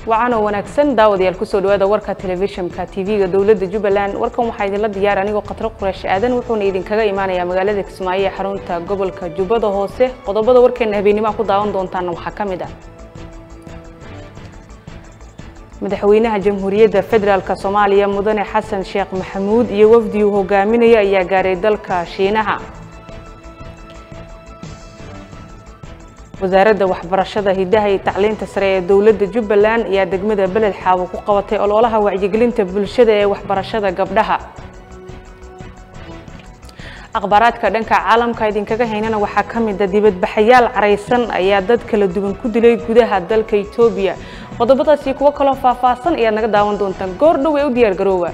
wacan oo wanaagsan daawadayaal kusoo dhawaada warka telefishinka tv-ga dowladda jubbaland warkan waxaa idinla diyaar anigoo khatro quraash aadan wuxuuna idinkaga imaanayaa magaalada kismaayo ee xarunta gobolka jubbada hoose qodobada warkeena habeenimaa ku daawan doontaana waxaa ka mid ah madaxweynaha jamhuuriyadda federaalk soomaaliya mudane xasan sheekh maxamuud iyo wafdi uu hogaaminaya ayaa gaaray dalka shiinaha wasaaradda waxbarashada hidaha iyo tacliinta sare ee dowladda jubbaland ayaa degmada beled xaawo ku qabatay ololaha wacyigelinta bulshada ee waxbarashada gabdhaha akhbaaraadka dhanka caalamka idinkaga haynana waxaa ka mid a dibadbaxayaal caraysan ayaa dad kala duwan ku dilay gudaha dalka etoobiya qodobadaasi kuwo kaloo faahfaahsan ayaad naga daawan doontaan goor dhow ee u diyaar garooba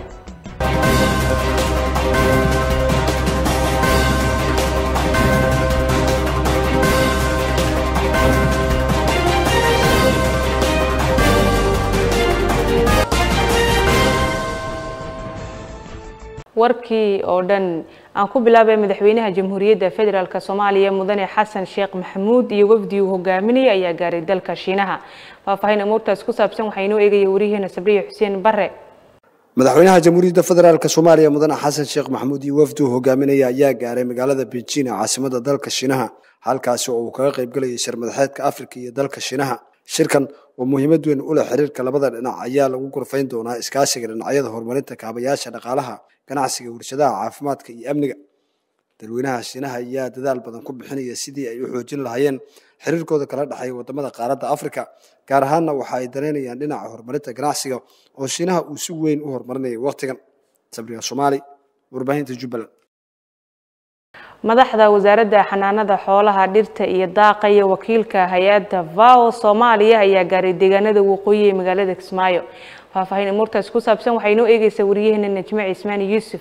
warkii oo dhan aan ku bilaabay madaxweynaha jamhuuriyadda federaalk soomaaliya mudane xasan sheekh maxamuud iyo wafdi uu hogaaminaya ayaa gaaray dalka shiinaha faahfaahin amuurtaas ku saabsan waxaa inoo eegaya wariyaheena sabriya xuseen bare madaxweynaha jamhuuriyadda federaalk soomaaliya mudane xasan sheekh maxamuud iyo wafdi uu hogaaminaya ayaa gaaray magaalada beijing ee caasimada dalka shiinaha halkaasi oo uu kaga qaybgalayay shir madaxeedka afrika iyo dalka shiinaha shirkan oo muhiimad weyn u leh xiriirka labada dhinac ayaa lagu gorfayn doonaa iskaashiga dhinacyada horumarinta kaabayaasha dhaqaalaha ganacsiga warshadaha caafimaadka iyo amniga dalweynaha shiinaha ayaa dadaal badan ku bixinaya sidii ay u xoojin lahaayeen xiriirkooda kala dhexeeya wadamada qaaradda afrika gaar ahaanna waxa ay dareynayaan dhinaca horumarinta ganacsiga oo shiinaha uu si weyn u horumarinaya wakhtigan sabriga soomaali warbaahinta jubbaland madaxda wasaaradda xanaanada xoolaha dhirta iyo daaqa iyo wakiilka hay-adda vao soomaaliya ayaa gaaray deegaanada waqooyi ee magaalada kismaayo faahfaahin amuurtaas ku saabsan waxaa inoo eegaysaa wariyaheena najme cismaan yuusuf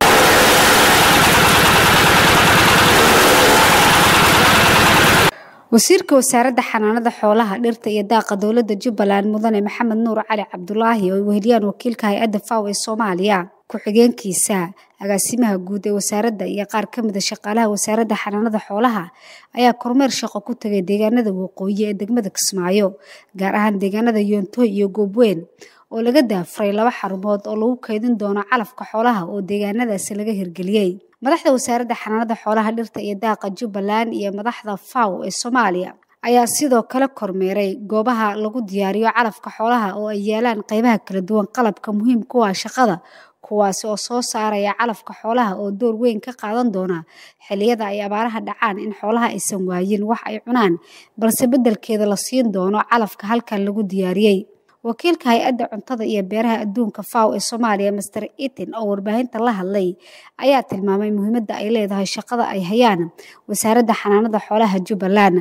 wasiirka wasaaradda xanaanada xoolaha dhirta iyo daaqa dowladda jubbaland mudane maxamed nuur cali cabdulaahi oo ay weheliyaan wakiilka hay-adda faw ee soomaaliya ku-xigeenkiisa agaasimaha guud ee wasaaradda iyo qaar ka mid a shaqaalaha wasaaradda xanaanada xoolaha ayaa kormeer shaqo ku tagay deegaanada waqooyi ee degmada kismaayo gaar ahaan deegaanada yoontoy iyo goobweyn oo laga daafuray laba xarumood oo lagu kaydin doono calafka xoolaha oo deegaanadaasi laga hirgeliyey madaxda wasaaradda xanaanada xoolaha dhirta iyo daaqa jubbaland iyo madaxda faw ee soomaaliya ayaa sidoo kale kormeeray goobaha lagu diyaariyo calafka xoolaha oo ay yaalaan qaybaha kala duwan qalabka muhiim kuwa shaqada kuwaasi oo soo saaraya calafka xoolaha oo door weyn ka qaadan doona xilliyada ay abaaraha dhacaan in xoolaha aysan waayin wax ay cunaan balse beddelkeeda la siin doono calafka halkan lagu diyaariyey wakiilka hay-adda cuntada iyo beeraha adduunka faw ee soomaaliya master eaton oo warbaahinta la hadlay ayaa tilmaamay muhiimadda ay leedahay shaqada ay hayaan wasaaradda xanaanada xoolaha jubbaland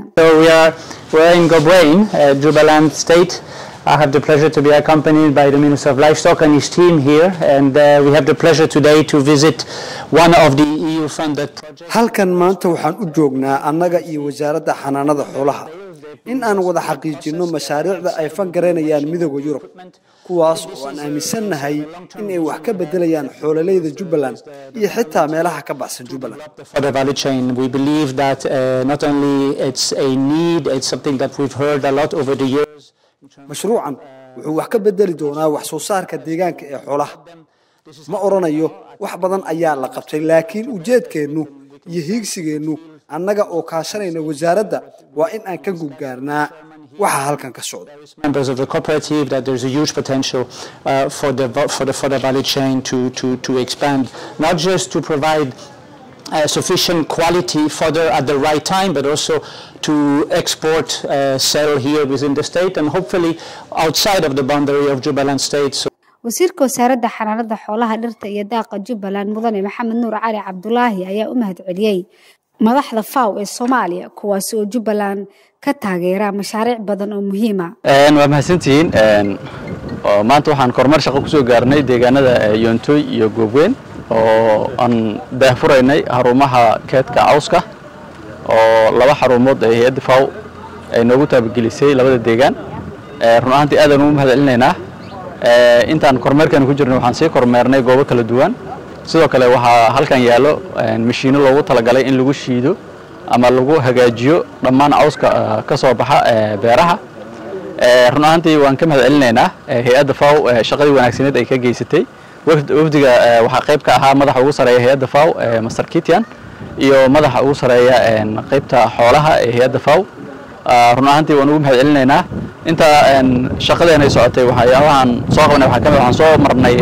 I have the pleasure to be accompanied by the Minister of Livestock and his team here, and uh, we have the pleasure today to visit one of the EU-funded projects. halkan maanta waxaan u joognaa annaga iyo wasaaradda xanaanada xoolaha in aan wada xaqiijinno mashaariicda ay fangareynayaan midooda yurub kuwaas oo aan aaminsannahay in ay wax ka beddelayaan xoololeyda jubbaland iyo xitaa meelaha ka baxsan jubbaland For the value chain, we believe that uh, not only it's a need, it's something that we've heard a lot over the years. mashruucan wuxuu wax ka beddeli doonaa wax soo saarka deegaanka ee xoolaha ma odhanayo wax badan ayaa la qabtay laakiin ujeedkeennu iyo hiigsigeennu annaga oo kaashanayna wasaaradda waa in aan ka gubgaarnaa waxa halkan ka socda Members of the cooperative, that there's a huge potential uh, for the for the for the value chain to to to expand, not just to provide uh, sufficient quality fodder at the right time, but also to export, uh, sell here within the state and hopefully outside of the boundary of Jubaland state. So wasiirka wasaaradda xanaanada xoolaha dhirta iyo daaqa jubbaland mudane maxamed nuur cali cabdulaahi ayaa u mahad celiyey madaxda faw ee soomaaliya kuwaasi oo jubbaland ka taageera mashaariic badan oo muhiima waa mahadsantihiin oo maanta waxaan kormeer shaqo kusoo gaarnay deegaanada yoontoy iyo goobweyn oo aan daahfuraynay xarumaha keedka cawska oo laba xarumood ee hay-adda faw ay noogu taabagelisay labada deegaan run ahaantii aadaan ugu mahad celinaynaa intaan kormeerkan ku jirnay waxaan sii kormeernay goobo kala duwan sidoo kale waxaa halkan yaallo mashiino loogu talagalay in lagu shiido ama lagu hagaajiyo dhammaan cawska ka soo baxa beeraha run ahaantii waan ka mahad celinaynaa hay-adda faw shaqadii wanaagsaneed ay ka geysatay wafdiga waxaa qayb ka ahaa madaxa ugu sareeya hay-adda faw master kitian iyo madaxa ugu sareeya qaybta xoolaha ee hay-adda faw run ahaantii waan ugu mahad celinaynaa inta shaqadeenay socotay waxyaabahan soo qabanay waxaa kamid waxaan soo marnay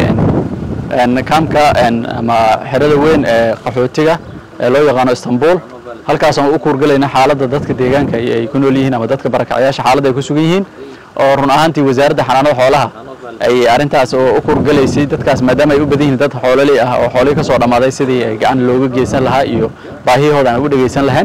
kaamka ama xerada weyn ee qaxootiga ee loo yaqaano istanbul halkaasaan u kuurgalayna xaaladda dadka deegaanka ay ku nool yihiin ama dadka barakacyaasha xaaladda ay ku sugan yihiin oo run ahaantii wasaaradda xanaanada xoolaha ay arrintaas oo u kuurgalaysay dadkaas maadaama ay u badan yihiin dad xoololey ah oo xoolihii ka soo dhammaaday sidii ay gacan looga geysan lahaa iyo baahiyahooda aan ugu dhegeysan lahayn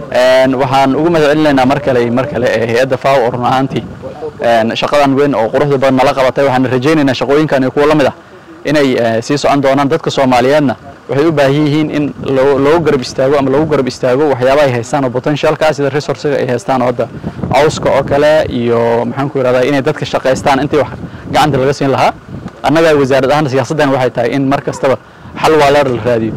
waxaan ugu mahad celinaynaa mar kale mar kale ee hay-adda faw oo run ahaantii shaqadan weyn oo quruxda badan nala qabatay waxaan rajaynaynaa shaqooyinkan iyo kuwa la mid ah inay sii socon doonaan dadka soomaaliyeedna waxay u baahan yihiin in loogu garab istaago ama lagu garab istaago waxyaabaha ay haystaan oo potentialka sida resourcega ay haystaan oo hadda cawska oo kale iyo maxaan ku yidhahdaa inay dadka shaqaystaan intii wax gacanta laga siin lahaa annaga wasaarad ahaan siyaasaddan waxay tahay in mar kastaba xal waaleer la raadiyo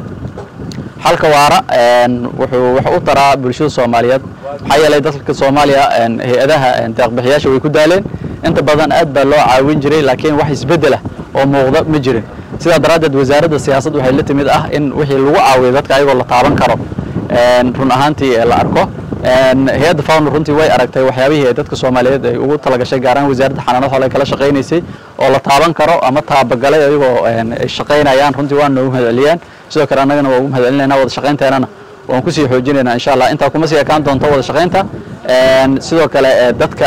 xalka waara wuxuu wax u taraa bulshada soomaaliyeed maxaa yeelay dadka soomaaliya hay-adaha deeqbixiyaasha way ku daaleen inta badan aad baa loo caawin jiray laakiin wax isbeddel ah oo muuqda ma jirin sidaa daraaddeed wasaaradda siyaasad waxay la timid ah in wixii lagu caawiyo dadka ayagoo la taaban karo run ahaantii la arko hay-adda fawn runtii way aragtay waxyaabihii ay dadka soomaaliyeed ay ugu talagashay gaaraan wasaaradda xanaanada xoolaha kala shaqaynaysay oo la taaban karo ama taabagalay ayagoo ay shaqaynayaan runtii waa noogu mahad celiyaan sidoo kale annagana waa ugu mahad celinaynaa wada shaqaynteenana waan kusii xoojinaynaa insha allah intaa kuma sii ekaan doonto wada shaqaynta sidoo kale dadka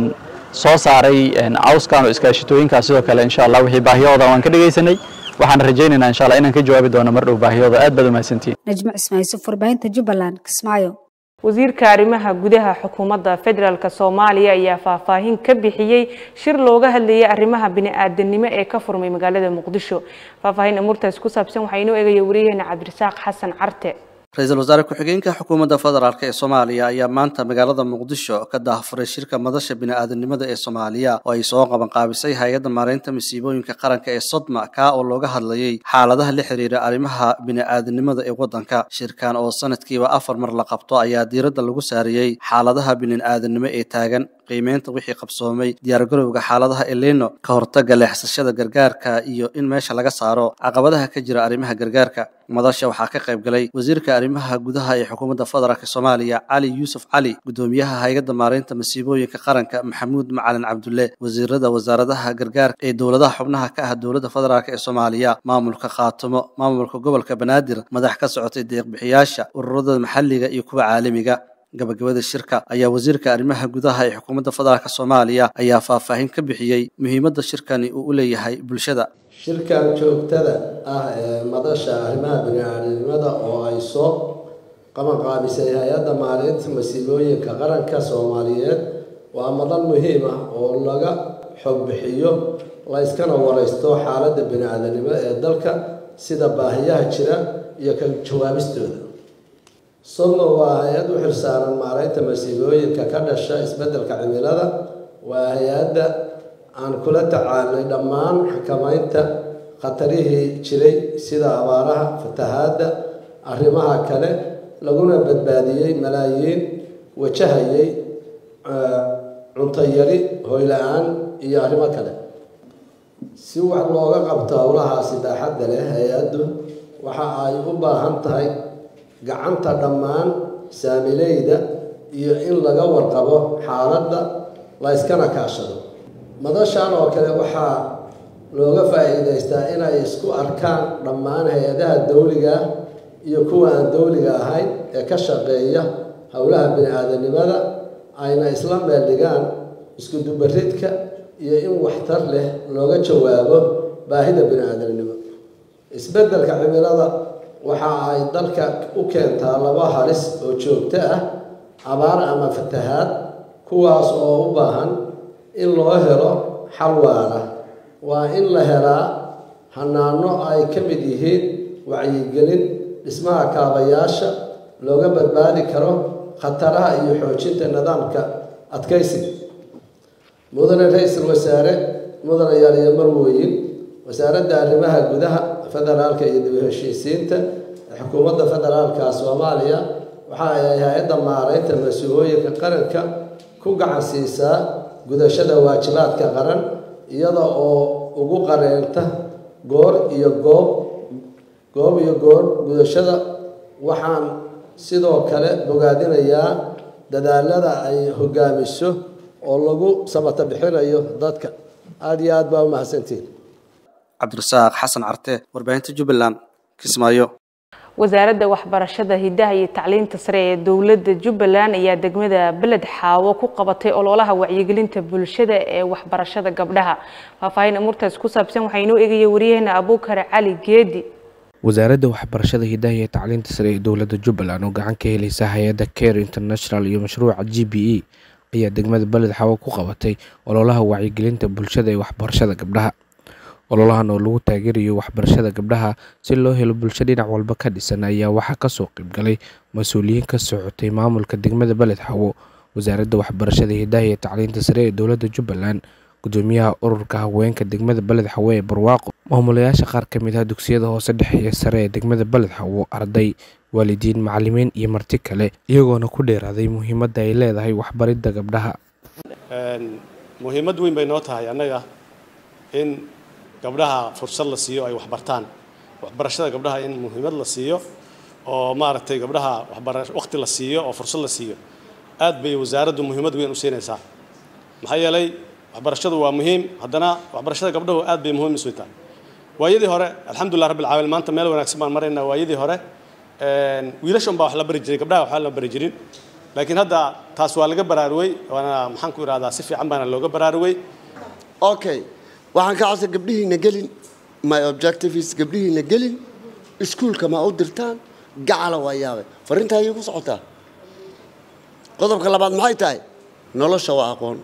soo saaray cawskan oo iskaashitooyinkaas sidoo kale insha allah wixii baahiyahooda waan ka dhegaysanay waxaan rajaynaynaa insha allah inaan ka jawaabi doono mar dhow baahiyahooda aad baad umahadsantihin najmo cismaayso warbaahinta jubbaland kismaayo wasiirka arrimaha gudaha xukuumadda federaalk soomaaliya ayaa faahfaahin ka bixiyey shir looga hadlayay arrimaha bini-aadanimo ee ka furmay magaalada muqdisho faahfaahin amuurtaas ku saabsan waxaa inoo eegaya wariyaheena cabdirasaaq xasan carte ra-iisul wasaare ku-xigeenka xukuumadda federaalk ee soomaaliya ayaa maanta magaalada muqdisho ka daahfuray shirka madasha bini-aadanimada ee soomaaliya oo ay soo qabanqaabisay hay-adda maareynta masiibooyinka qaranka ee sodma kaa oo looga hadlayay xaaladaha la xiriira arrimaha bini-aadanimada ee waddanka shirkan oo sanadkiiba afar mar la qabto ayaa diiradda lagu saariyey xaaladaha bini-aadanimo ee taagan qiimeynta wixii qabsoomay diyaargarowga xaaladaha elino ka hortagga leexsashada gargaarka iyo in meesha laga saaro caqabadaha ka jira arrimaha gargaarka madasha waxaa ka qayb galay wasiirka arrimaha gudaha ee xukuumadda federaalk soomaaliya cali yuusuf cali guddoomiyaha hay-adda maareynta masiibooyinka qaranka maxamuud macalin cabdulle wasiirada wasaaradaha gargaarka ee dowladaha xubnaha ka ah dowladda federaalk ee soomaaliya maamulka khaatumo maamulka gobolka banaadir madax ka socotay deeqbixiyaasha ururada maxalliga iyo kuwa caalamiga gabagabada shirka ayaa wasiirka arrimaha gudaha ee xukuumadda federaalk soomaaliya ayaa faahfaahin ka bixiyey muhiimadda shirkani uu u leeyahay bulshada shirkan joogtada ah ee madasha arrimaha bini-aadanimada oo ay soo qabanqaabisay hay-adda maareynta masiibooyinka qaranka soomaaliyeed waa madal muhiim ah oo laga xog bixiyo layskana wareysto xaaladda bini-aadanimo ee dalka sida baahiyaha jira iyo ka jawaabistooda sodno waa hay-ad u xilsaaran maareynta masiibooyinka ka dhasha isbeddelka cimilada waa hay-adda aan kula tacaalnay dhammaan xakamaynta khatarihii jiray sida abaaraha fatahaadda arrimaha kale laguna badbaadiyey malaayiin wajahayay cunto yari hoyla-aan iyo arrimo kale si wax looga qabto howlahaasi baaxadda leh hay-addu waxa ay u baahan tahay gacanta dhammaan saamileyda iyo in laga warqabo xaaladda la yskana kaashado madashan oo kale waxaa looga faa-iideystaa inay isku arkaan dhammaan hay-adaha dowliga iyo kuwa aan dowliga ahayn ee ka shaqeeya howlaha bini-aadanimada ayna isla meel dhigaan isku dubaridka iyo in waxtar leh looga jawaabo baahida bini-aadanimo isbeddelka cimilada waxa ay dalka u keentaa laba halis oo joogto ah abaar ama fatahaad kuwaas oo u baahan in loo helo xal waara waa in la helaa hanaano ay ka mid yihiin wacyigelin dhismaha kaabayaasha looga badbaadi karo khataraha iyo xoojinta nidaamka adkaysiga mudane ra-iisul wasaare mudane yaaliyo marwooyin wasaaradda arrimaha gudaha federaalka iyo dib u heshiisiinta xukuumadda federaalka soomaaliya waxa ay hay-adda maareynta mas-uulooyinka qaranka ku gacan siisaa gudashada waajibaadka qaran iyada oo ugu qareenta goor iyo goob goob iyo goor gudashada waxaan sidoo kale bogaadinayaa dadaalada ay hogaamiso oo lagu samata bixinayo dadka aada iyo aad baa u mahadsantihin cabdirasaaq xasan carte warbaahinta jubbaland kismaayo wasaaradda waxbarashada hidaha iyo tacliinta sare ee dowladda jubbaland ayaa degmada beled xaawo ku qabatay ololaha wacyigelinta bulshada ee waxbarashada gabdhaha faahfaahin amuurtaas ku saabsan waxaa inoo eegaya wariyaheena abuukar cali geedi wasaaradda waxbarashada hidaha iyo tacliinta sare ee dowladda jubbaland oo gacan ka helaysa hay-adda care international iyo mashruuca g b e ayaa degmada beled xaawo ku qabatay ololaha wacyigelinta bulshada ee waxbarashada gabdhaha ololahan oo lagu taageerayo waxbarashada gabdhaha si loo helo bulsho dhinac walba ka dhisan ayaa waxaa kasoo qaybgalay mas-uuliyiin ka socotay maamulka degmada beled xawo wasaaradda waxbarashada hidaha iyo tacliinta sare ee dowladda jubbaland gudoomiyaha ururka haweenka degmada beled xawo ee barwaaqo maamulayaasha qaar ka mid ah dugsiyada hoose dhexe iyo sare ee degmada beled xawo arday waalidiin macalimiin iyo marti kale iyagoona ku dheeraaday muhiimadda ay leedahay waxbaridda gabdhaha muhiimad weyn bay noo tahay annaga in gabdhaha fursad la siiyo ay waxbartaan waxbarashada gabdhaha in muhiimad la siiyo oo maaragtay gabdhaha waxbara waqti la siiyo oo fursad la siiyo aad bay wasaaraddu muhiimad weyn u siinaysaa maxaa yeelay waxbarashadu waa muhiim haddana waxbarashada gabdhahu aad bay muhiim isu tahay waayadii hore alxamdulilah rabbil caalamiin maanta meel wanaagsan baan maraynaa waayadii hore wiilasha unbaa wax la bari jiray gabdhaha waxba la bari jirin laakiin hadda taas waa laga baraaruwey waana maxaan ku ihahdaa si fiican baana looga baraaruwey okay waxaan ka codsan gabdhihiina gelin my objective is gabdhihiina gelin iskuulka ma u dirtaan gacala waa yaabay farrintaa ayay ku socotaa qodobka labaad maxay tahay nolosha waa aqoon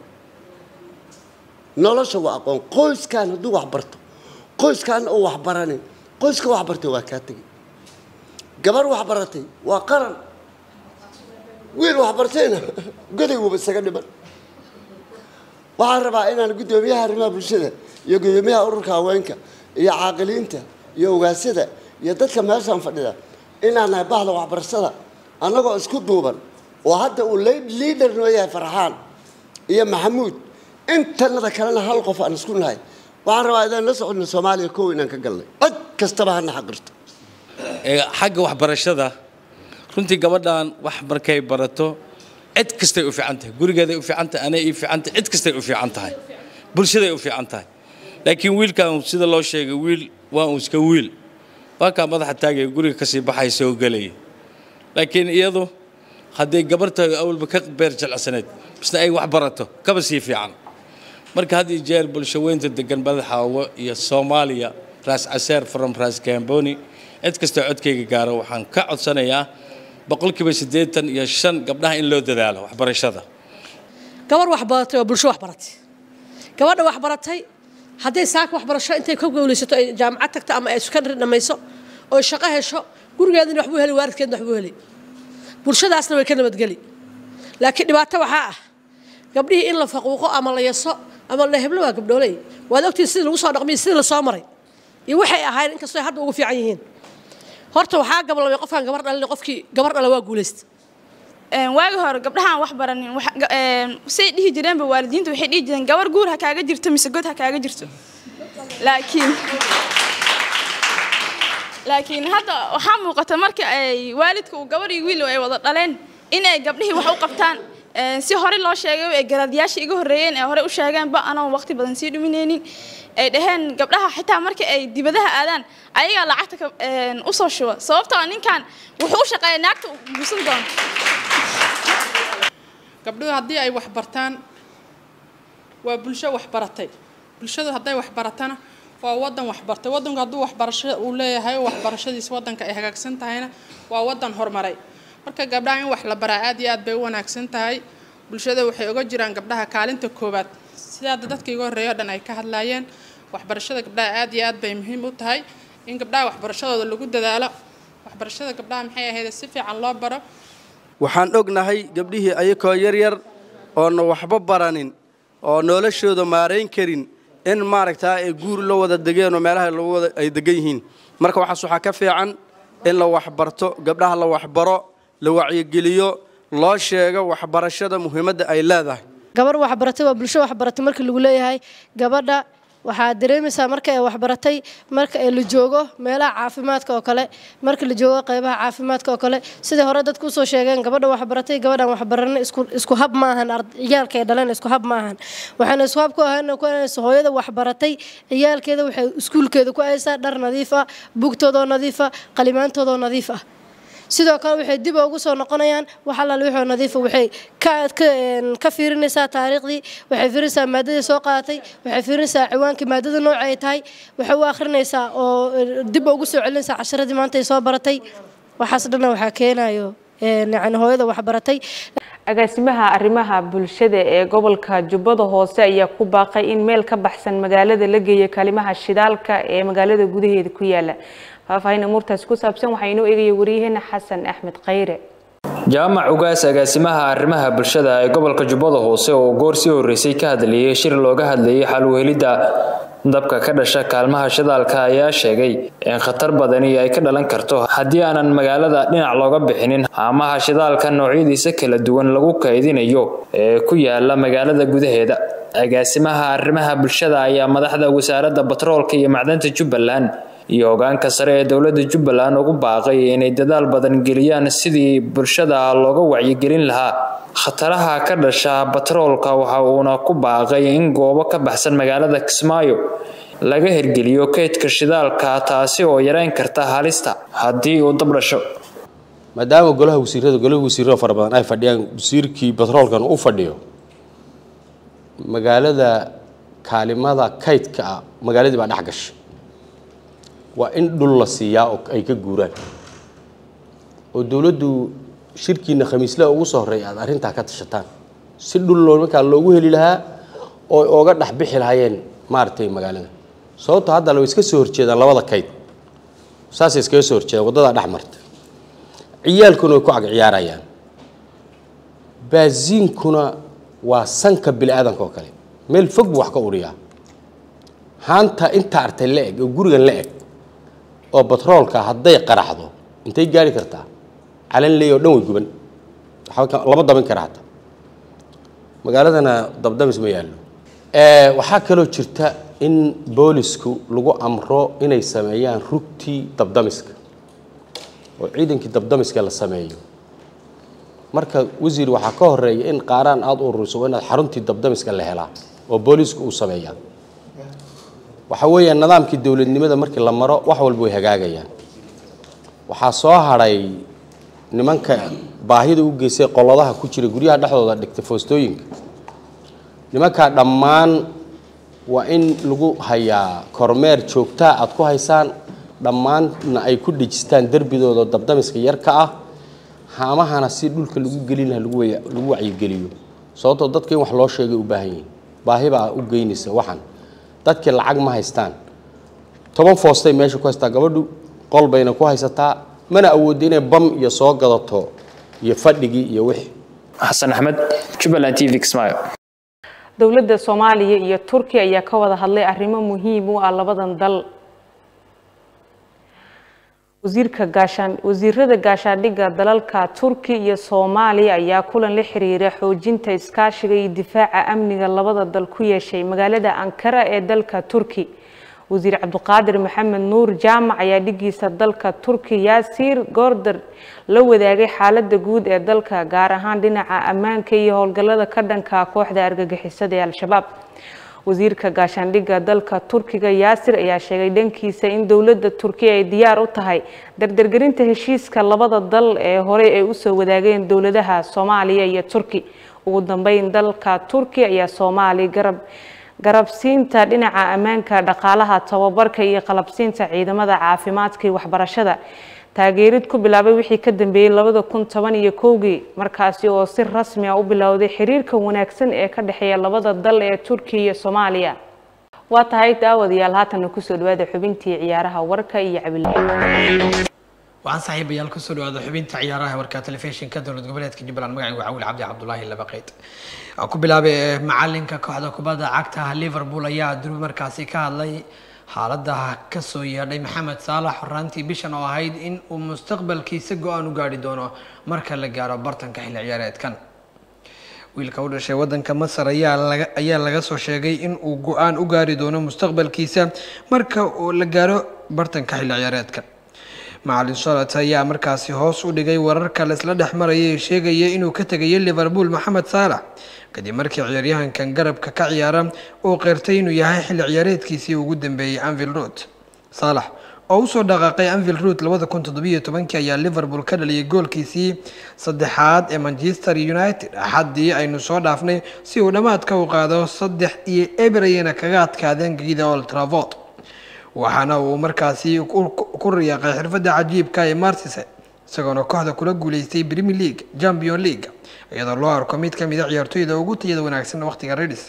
nolosha waa aqoon qoyskan hadduu wax barto qoyskan uu wax baranin qoyska wax bartay waa kaa tegay gabar wax baratay waa qaran wiil wax bartayna goday wuba isaga dhiman waxaan rabaa inaan guddoomiyaha arrimaha bulshada iyo guddoomiyaha ururka haweenka iyo caaqiliinta iyo ogaasyada iyo dadka meeshaan fadhida inaan nahay bahda waxbarashada annagoo isku duuban oo hadda uu liader noo yahay farxaan iyo maxamuud intanada kalena hal qof aan isku nahay waxaan rabaa inaan la soconno soomaaliya kow inaan ka galnay cod kastaba hana xaqirto xagga waxbarashada runtii gabadhan wax markay barato cid kastay u fiican tahay gurigeeday u fiican tahay anay ii fiican tahay cid kastay u fiican tahay bulshaday u fiican tahay laakiin wiilkan sida loo sheegay wiil waa uu iska wiil waa kaa madaxa taagaya guriga kasii baxay soo gelaya laakiin iyadu hadday gabarta awalba ka beer jeclasaneed misna ay wax barato kaba sii fiican marka had iyo jeer bulsho weynta degan madaxaawo iyo soomaaliya raas caseer from raas gamboni cid kastoo codkayga gaaro waxaan ka codsanayaa boqolkiiba siddeetan iyo shan gabdhaha in loo dadaalo waxbarashada gabar wax baratay waa bulsho wax baratay gabadha wax baratay hadday saaka waxbarasho intay ka gowlaysato ay jaamacad tagto ama ay secondary dhammayso oo shaqo hesho gurigeedina waxbuu heli waalidkeedna waxbuu heli bulshadaasna way ka nabadgeli laakiin dhibaato waxaa ah gabdhihii in la faquuqo ama la yaso ama la heblo waa gabdhooley waad ogtiin sidii lagu soo dhaqmiyo sidii la soo maray iyo waxay ahayn inkastoo ay hadda ugu fiican yihiin horta waxaa gabalabay qofkaan gabar dhalin qofkii gabar dhala waa guulaysta waagi hore gabdhahaan wax baranin say dhihi jireenba waalidiinta waxay dhihi jireen gabar guur ha kaaga jirto mise god ha kaaga jirto laakiin laakiin hadda waxaa muuqata marka ay waalidka uu gabar iyo wiil ay wada dhaleen in ay gabdhihii wax u qabtaan si hore loo sheegay ay garaadyaasha iga horreeyeen ee hore u sheegeenba anoon waqti badan sii dhuminaynin ay dhaheen gabdhaha xitaa marka ay dibadaha aadaan ayagaa lacagta usoo shuba sababtoo ninkan wuxuu u shaqeeya naagta guusan doona gabdhuhu haddii ay wax bartaan waa bulsho wax baratay bulshadu hadday wax baratana waa wadan waxbartay wadanku hadduu waxbarasho uu leeyahay waxbarashadiisa wadanka ay hagaagsan tahayna waa wadan horumaray marka gabdhaha in wax la baraa aad iyo aad bay u wanaagsan tahay bulshada waxay oga jiraan gabdhaha kaalinta koowaad sida hadda dadka iga horreeya o dhan ay ka hadlaayeen waxbarashada gabdhaha aad iyo aad bay muhiim u tahay in gabdhaha waxbarashadooda lagu dadaalo waxbarashada gabdhaha maxay ahayd si fiican loo baro waxaan ognahay gabdhihii ayakoo yaryar oona waxba baranin oo noloshooda maarayn karin in maaragtaa ay guur la wada degeen oo meelaha lagu wada ay degan yihiin marka waxaas waxaa ka fiican in la waxbarto gabdhaha la waxbaro la wacyigeliyo loo sheego waxbarashada muhiimadda ay leedahay gabar waxbaratay waa bulsho waxbaratay markii lagu leeyahay gabadha waxaa dareemaysaa marka ay waxbaratay marka ay la joogo meelaha caafimaadka oo kale marka la joogo qeybaha caafimaadka oo kale sidai hore dadku usoo sheegeen gabadha waxbaratay gabadhan waxbaran isku hab maahan ciyaalka ay dhaleen isku hab maahan waxayna isku hab ku ahayn ku ahaynaysa hooyada waxbaratay ciyaalkeeda waxay iskuulkeeda ku haysaa dhar nadiif ah bugtoodoo nadiif ah qalimaantoodoo nadiif ah sidoo kale waxay dib ugu soo noqonayaan wax allaale wixii nadiifa waxay ka fiirinaysaa taariikhdii waxay fiirinaysaa maadadii soo qaadatay waxay fiirinaysaa ciwaankii maadada nooca ay tahay waxay u akhrinaysaa oo dib ugu soo celinaysaa casharadii maanta ay soo baratay waxaas dhanna waxaa keenayo yani hooyada waxbaratay agaasimaha arrimaha bulshada ee gobolka jubbada hoose ayaa ku baaqay in meel ka baxsan magaalada la geeyo kalimaha shidaalka ee magaalada gudaheeda ku yaala faahfaahin amuurtaas ku saabsan waxaa inoo eegaya wariyaheena xasan axmed khayre jaamac ugaas agaasimaha arrimaha bulshada ee gobolka jubbada hoose oo goor sii horreysay ka hadlayay shir looga hadlayay xal u helidda dabka ka dhasha kaalmaha shidaalka ayaa sheegay in khatar badani ay ka dhalan karto haddii aanan magaalada dhinac looga bixinin haamaha shidaalka noocyadiisa kala duwan lagu kaydinayo ee ku yaala magaalada gudaheeda agaasimaha arrimaha bulshada ayaa madaxda wasaaradda batroolka iyo macdanta jubbaland iyo hogaanka sare ee dowladda jubbaland ugu baaqay inay dadaal badan geliyaan sidii bulshada looga wacyigelin lahaa khataraha ka dhasha batroolka waxa uuna ku baaqay in goobo ka baxsan magaalada kismaayo laga hirgeliyo kaydka shidaalka taasi oo yareyn karta halista haddii uu dab dhasho maadaama golaha wasiirada golaha wasiirada fara badan ay fadhiyaan wasiirkii batroolkan u fadhiyo magaalada kaalimada kaydka ah magaaladii baa dhex gashay waa in dhul la siiyaa oo ay ka guuraan oo dowladdu shirkiina khamiislaha ugu soo horreeya aad arrintaa ka tashataan si dhul loo markaa loogu heli lahaa oo ooga dhex bixi lahaayeen maaragtay magaalada sababto hadda way iska soo horjeedaan labada kayd saasay iskaga soo horjeedaan waddadaa dhex marta ciyaalkuna way ku ag ciyaarayaan baasiinkuna waa sanka bini aadanka oo kale meel fog buu wax ka uriyaa haanta inta artay la eg oo gurigan la eg oo batroolka hadday qaraxdo intay gaari kartaa calan leey oo dhan way guban lama dabin kara hataa magaaladana dabdamis ma yaallo waxaa kaloo jirta in boolisku lagu amro inay sameeyaan rugtii dabdamiska oo ciidankii dabdamiska la sameeyo marka wasiir waxaa ka horeeya in qaaraan aada u ururiso waa inaad xaruntii dabdamiska la helaa oo boolisku uu sameeyaa waxa weeyaan nidaamkii dowladnimada markii la maro wax walba way hagaagayaan waxaa soo hadhay nimanka baahida u geystay qoladaha ku jira guryaha dhexdooda dhigtay foostooyinka nimankaa dhammaan waa in lagu hayaa kormeer joogtaa aad ku haysaan dhammaanna ay ku dhejistaan derbidooda dabdamiska yarka ah haamahana si dhulka lagu gelin laha lagu wacyigeliyo sababtoo dadka in wax loo sheegay u baahan yihiin baahi baa u geynaysa waxan dadkii lacag ma haystaan toban foostay meesha ku haystaa gabadhu qol bayna ku haysataa mana awoodda inay bam iyo soo gadato iyo fadhigii iyo wixii xasan axmed jubbaland t v kismaayo dowladda soomaaliya iyo turkiya ayaa ka wada hadlay arrimo muhiim u ah labadan dal wasiirka gaashaan wasiirada gaashaandhigga dalalka turki iyo soomaaliya ayaa kulan la xiriira xoojinta iskaashiga iyo difaaca amniga labada dal ku yeeshay magaalada ankara ee dalka turki wasiir cabdiqaadir maxamed nuur jaamac ayaa dhigiisa dalka turki yaasiir goordar la wadaagay xaalada guud ee dalka gaar ahaan dhinaca ammaanka iyo howlgallada ka dhanka kooxda argagixisada ee al-shabaab wasiirka gaashaandhigga dalka turkiga yaasir ayaa sheegay dhankiisa in dowladda turkiya ay diyaar u tahay dardargelinta heshiiska labada dal ee horey ay usoo wadaageen dowladaha soomaaliya iyo turki ugu dambeyn dalka turkiya ayaa soomaali garab garabsiinta dhinaca ammaanka dhaqaalaha tababarka iyo qalabsiinta ciidamada caafimaadka iyo waxbarashada taageerid ku bilaabay wixii ka dambeeyey labada kun toban iyo kowgii markaasi oo si rasmi ah u bilowday xiriirka wanaagsan ee ka dhexeeya labada dal ee turkiya iyo soomaaliya waa tahay daawadayaal haatana kusoo dhawaada xubintii ciyaaraha warka iyo cabilahi waxaan saaxiibayaal kusoo dhawaada xubinta ciyaaraha warka telefishinka dowlad goboleedka jubbaland magacaygu cawiil cabdi cabdulaahi labaqeyd aan ku bilaabay macalinka kooxda kubadda cagta liverpool ayaa durbi markaasi ka hadlay xaalada kasoo yeedhay maxamed saalax horaantii bishan oo ahayd in uu mustaqbalkiisa go-aan u gaari doono marka la gaaro bartanka xilli ciyaareedkan wiilka u dhashay wadanka masar ayaa laga ayaa laga soo sheegay in uu go-aan u gaari doono mustaqbalkiisa marka uu la gaaro bartanka xilli ciyaareedka macalin solat ayaa markaasi hoos u dhigay wararka la isla dhex maraya ee sheegaya inuu ka tegayay liverpool maxamed saalax kadib markii ciyaaryahankan garabka ka ciyaara uu qeyrtay inuu yahay xilli ciyaareedkiisii ugu dambeeyey anvil road saalax oo usoo dhaqaaqay anvil root labada kun toddobiyo tobankii ayaa liverpool ka dhaliyay goolkiisii saddexaad ee manchester united axaddii aynu soo dhaafnay si uu dhammaadka u qaado saddex iyo eber ayayna kaga adkaadeen gegida old trafford waxaana uu markaasi ku riyaaqay xirfadda cajiibka ee marsise isagoona kooxda kula guuleystay premier league champion league iyadoo loo arko mid ka mid a ciyaartooyda ugu tayada wanaagsan waqtiga redis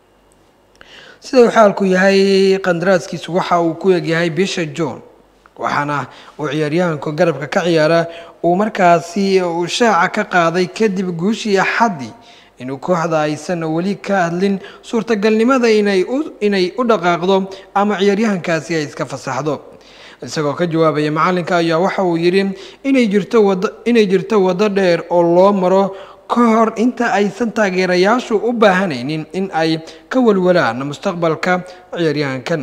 sida uu xaalku yahay qandaraaskiisu waxa uu ku egyahay bisha john waxaana uu ciyaaryahanku garabka ka ciyaara uu markaasi uu shaaca ka qaaday kadib guushii axaddii inuu kooxda aysan weli ka hadlin suurtagalnimada inay inay u dhaqaaqdo ama ciyaaryahankaasi ay iska fasaxdo isagoo ka jawaabaya macalinka ayaa waxa uu yidhi inay jirto wado inay jirto waddo dheer oo loo maro ka hor inta aysan taageerayaashu u baahanaynin in ay ka walwalaan mustaqbalka ciyaaryahankan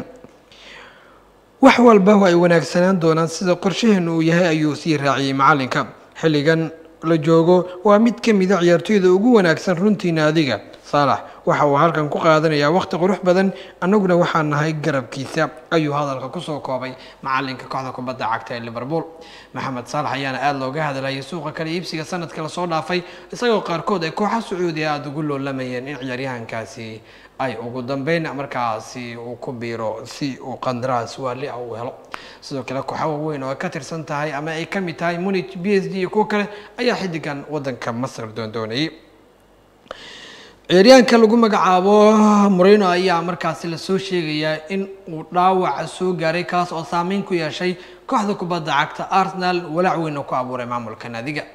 wax walba ay wanaagsanaan doonaan sida qorshaheenu uu yahay ayuu sii raaciyey macalinka xilligan la joogo waa mid ka mida ciyaartooyda ugu wanaagsan runtiina adiga saalax waxa uu halkan ku qaadanayaa waqti qurux badan annaguna waxaan nahay garabkiisa ayuu hadalka kusoo koobay macalinka kooxda kubadda cagta ee liverpool maxamed saalax ayaana aada looga hadlayay suuqa kale iibsiga sanadka lasoo dhaafay isagoo qaarkood ay kooxa sacuudiya aada ugu loolamayeen in ciyaaryahankaasi ay ugu dambeyn markaasi uu ku biiro si uu qandaraas waali ah uu helo sidoo kale kooxa waaweyn oo ay ka tirsan tahay ama ay ka mid tahay munich b s d iyo kuwo kale ayaa xiddigan wadanka masar doondoonayay ciyaaryahanka lagu magacaabo moreno ayaa markaasi lasoo sheegayaa in uu dhaawaca soo gaaray kaas oo saameyn ku yeeshay kooxda kubadda cagta arsenal walaac weyn oo ku abuuray maamulka naadiga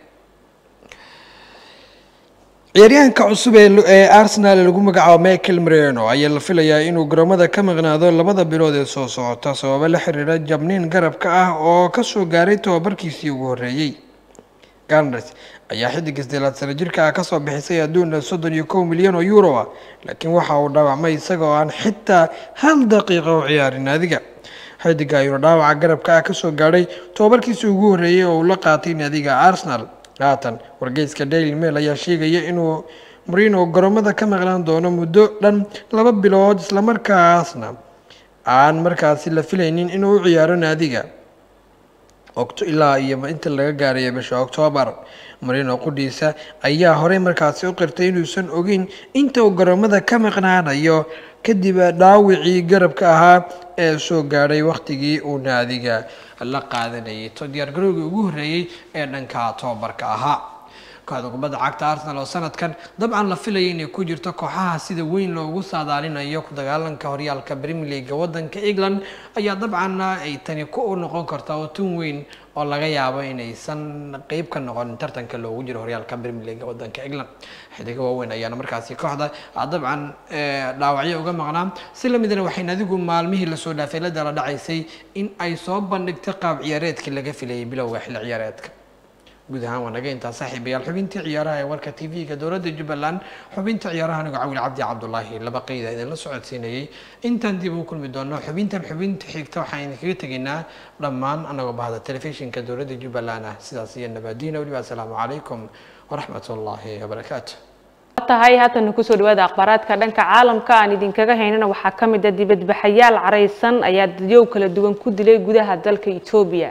ciyaaryahanka cusub ee arsenal lagu magacaabo michael moreno ayaa la filayaa inuu garoomada ka maqnaado labada bilood ee soo socota sababo la xiriira jabniin garabka ah oo kasoo gaaray tobabarkiisii ugu horreeyey garners ayaa xiddiga isdeelaad sano jirka ah kasoo bixisay adduuna soddon iyo kow milyan oo euro ah laakiin waxa uu dhaawacmay isagoo aan xitaa hal daqiiqa u ciyaarin naadiga xiddiga ayuuna dhaawaca garabka ah kasoo gaadhay tobabarkiisii ugu horreeyey oo uu la qaatay naadiga arsenal haatan wargeyska daily mail ayaa sheegaya inuu marino garoomada ka maqnaan doono muddo dhan laba bilood islamarkaasna aan markaasi la filaynin inuu u ciyaaro naadiga ilaa iyo inta laga gaaraya bisha oktoobar marino qudhiisa ayaa horey markaasi u qirtay inuusan ogeyn inta uu garoomada ka maqnaanayo kadib dhaawicii garabka ahaa ee soo gaadhay wakhtigii uu naadiga la qaadanayay to diyaargarowgii ugu horreeyey ee dhanka tobabarka ahaa kooxda kubadda cagta arsenal oo sanadkan dabcan la filayay inay ku jirto kooxaha sida weyn loogu saadaalinayo ku dagaalanka horyaalka premier league wadanka england ayaa dabcan ay tani ku noqon karta oo tun weyn oo laga yaabo inaysan qeyb ka noqon tartanka loogu jiro horyaalka premier league wadanka england xidiga waaweyn ayaana markaasi kooxda dabcan dhaawacyo uga maqnaa si lamidna waxay adigu maalmihii lasoo dhaafay la dala dhacaysay in ay soo bandhigtay qaab ciyaareedkii laga filayay bilowga xilli ciyaareedka guud ahaan waa naga intaa saaxiibayaal xubintii ciyaaraha ee warka t v-ga dowladda jubbaland xubinta ciyaaraha anigo cawil cabdi cabdulaahi laba qeyda idinla socodsiinayay intaan dib u kulmi doono xubintan xubinta xigta waxaan idinkaga tegaynaa dhammaan anagoo bahda telefishinka dowladda jubbaland ah sidaas iyo nabaadiina weliba asalaamu calaykum waraxmat ullaahi wabarakaatu tahay haatan kusoo dhawaada akhbaaraadka dhanka caalamka aan idinkaga haynana waxaa ka mid a dibadbaxayaal caraysan ayaa dadyow kala duwan ku dilay gudaha dalka etoobiya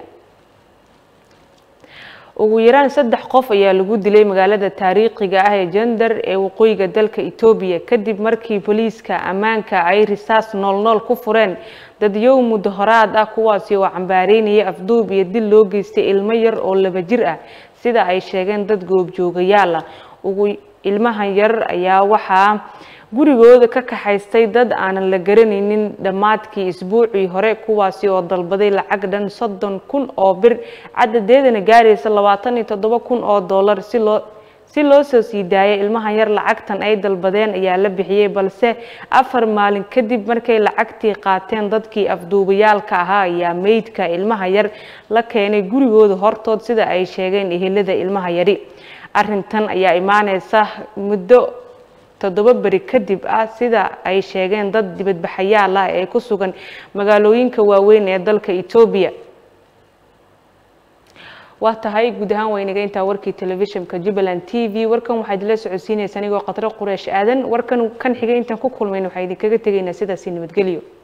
ugu yaraan saddex qof ayaa lagu dilay magaalada taariikhiga ah ee jandar ee waqooyiga dalka etoobiya kadib markii booliiska ammaanka ay risaas noolnool ku fureen dadyow muddo horaad ah kuwaasi oo cambaareynaya afduub iyo dil loo geystay ilmo yar oo laba jir ah sida ay sheegeen dad goobjoogayaal ah ugu ilmahan yar ayaa waxaa gurigooda ka kaxaystay dad aanan la garanaynin dhammaadkii isbuucii hore kuwaasi oo dalbaday lacag dhan soddon kun oo bir cadadeedana gaaraysa labaatan iyo toddoba kun oo dollar si loo si loo soo sii daayay ilmahan yar lacagtan ay dalbadeen ayaa la bixiyey balse afar maalin kadib markay lacagtii qaateen dadkii afduubayaalka ahaa ayaa meydka ilmaha yar la keenay gurigooda hortood sida ay sheegeen ehelada ilmaha yari arrintan ayaa imaaneysa muddo toddoba beri kadib ah sida ay sheegeen dad dibadbaxayaal ah ee ku sugan magaalooyinka waaweyn ee dalka etoobiya waa tahay guud ahaan waynaga intaa warkii telefishinka jubbaland t v warkan waxaa idinla socodsiinaysa anigoo qadro qureesh aadan warkan kan xigay intaan ku kulmayn waxaa idinkaga tegaynaa sidaasi nabadgelyo